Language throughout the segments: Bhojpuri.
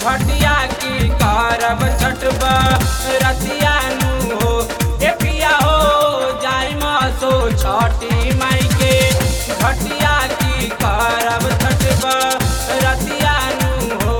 घटिया की करब छठबा रतिया नु हो ए पिया हो जाई मसो छठी माई के घटिया की करब छठबा रतिया नु हो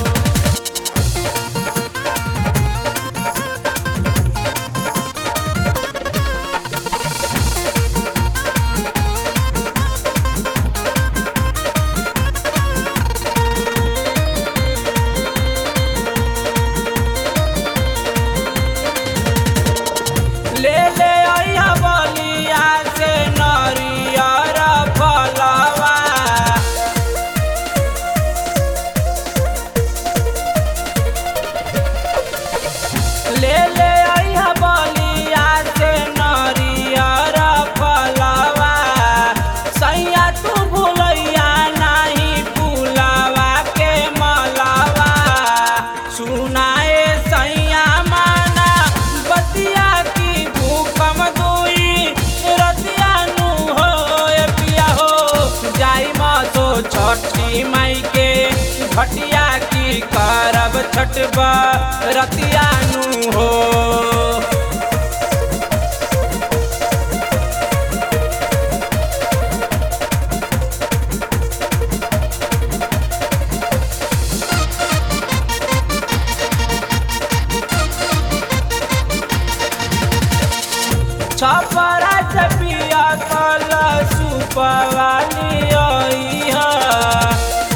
ले ले आइया बलिया से नरियर फलवा ले ले आइया बलिया से नरियर फलवा सैया तू भूलैया नाही फूलवा के मलवा सुनाए सैया माना बतिया की भूकम दुई रतिया नु हो ए पिया हो जाई मसो छठी माई के घटिया की करब छठबा रतिया नु हो छपरा चपिया कल सुपवाली आई है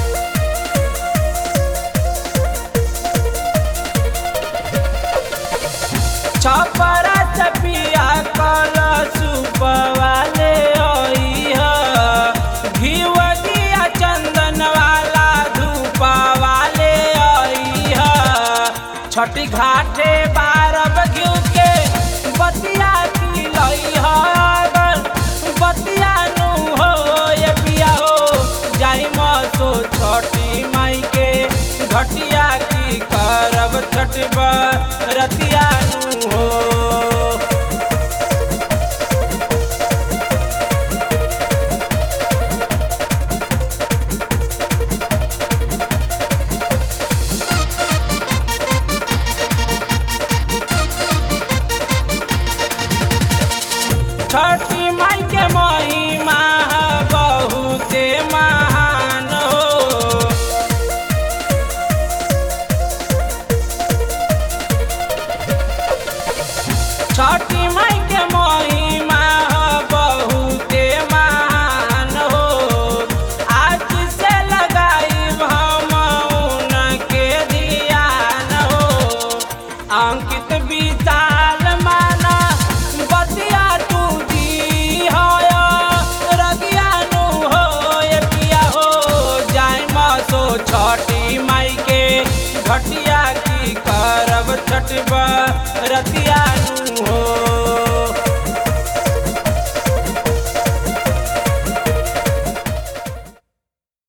छपरा चपिया कल सुपवाले आई है घीव दिया चंदन वाला धूपा वाले आई है छठी घाटे बारब घिउ के बतिया की लई है बतिया नु हो ये पिया हो जाई मसो छठी माई के घटिया की करब छठबा रतिया नु हो छठी माई के महिमा बहुते महान हो छठी माई के महिमा बहुते महान हो आज से लगाई हम उनके ध्यान हो अंकित विशाल माना बतिया तू दी हो रगिया नु हो ये पिया हो जाय मसो छठी माई के घटिया की करब छठबा रतिया